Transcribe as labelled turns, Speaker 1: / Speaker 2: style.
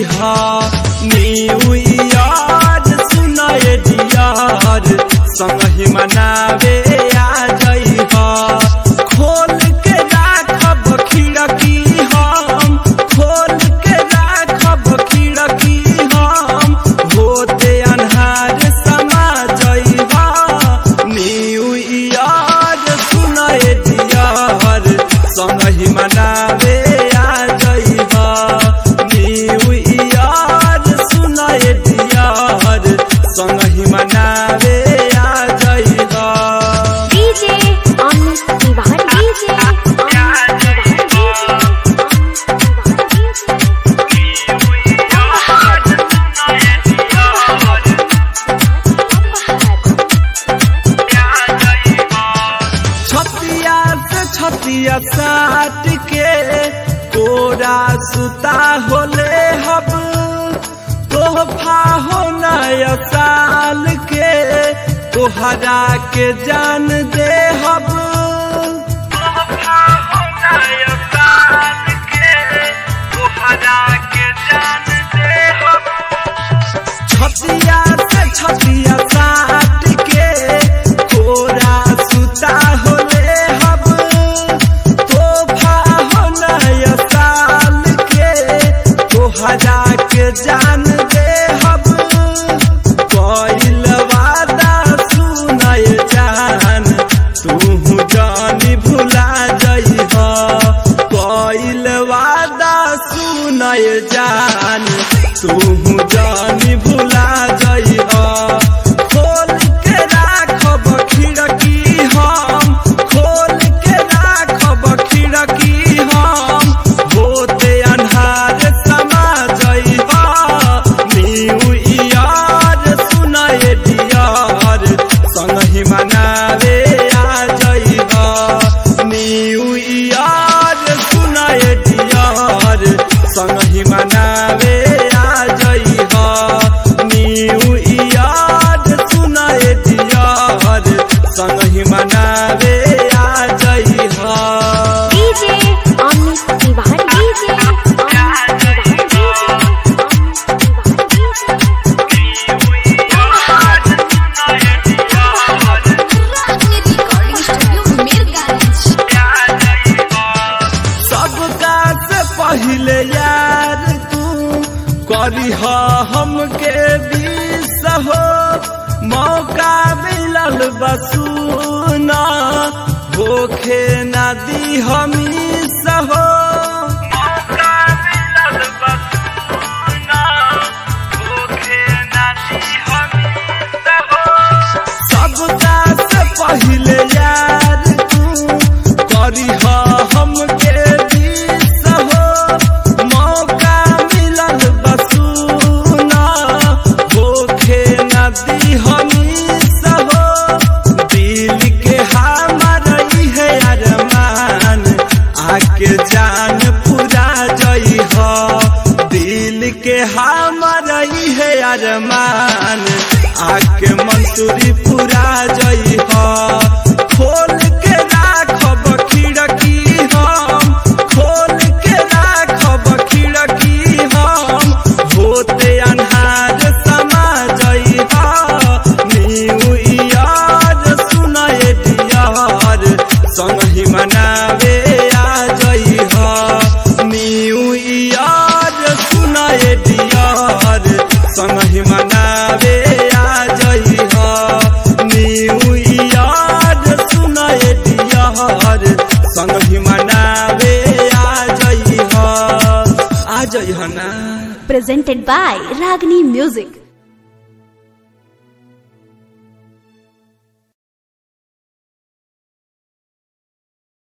Speaker 1: जइहा new year सुनाए दियार संगहि मनावे आ जइहा खोल के राखब खिड़की हम खोल के राखब खिड़की हम होते अन्हार समा जइहा न्यू ईयर सुनाए दियार संगहि मनावे आ जइहा न्यू ईयर सुनाए दियार संगहि मनावे आ जइहा
Speaker 2: DJ Amit Tiwari DJ Amit Tiwari DJ Amit Tiwari
Speaker 1: छतिया से छतिया साट के तोरा सुता होले हब तोहफा हो नया साल के तोहरा के जान दे हब तोहफा हो नया साल के तोहरा के जान दे हब छतिया से छतिया साट के तोरा सुता होले हब तोहफा हो नया साल के तोहरा के जान दे हब कइल वादा सुनय जान तू जानी भुला जइह कइल वादा सुनय जान तू जानी भुला जइह खोल के राखब खिड़की हम खोल के राखब खिड़की हम होते अन्हार समा जइह न्यू ईयर सुनाए दियार संगहि मनावे आ जइह न्यू ईयर सुनाए दियार संगहि मनावे आ जइह न्यू ईयर सुनाए दियार संगहि मनावे आ जइह
Speaker 2: DJ Amit Tiwari DJ Amit Tiwari DJ Amit Tiwari recording studio Mirganj
Speaker 1: सबका से पहले यार तू करीह हमके बीस हो मौका मिलल बसूना होखे ना दी हमी सहो मौका मिलल बसूना होखे ना दी हमी सहो सबका से पहले यार तू करीह हमके बीस हो मौका मिलल बसूना होखे नदी हमी सहो दिल के हमर है अरमान आके जान पूरा जइह दिल के हमर है अरमान आके मंसूरी पूरा जइह खोल के राखब खिड़की हम खोल के राखब खिड़की हम होते अन्हार समा जइह न्यू ईयर सुनाए दियार संगहि मनावे आ जइह न्यू ईयर सुनाए दियार संगहि मनावे आ जइह न्यू ईयर सुनाए दियार संगहि मनावे आ जइह आ जइह ना
Speaker 2: presented by Ragini Music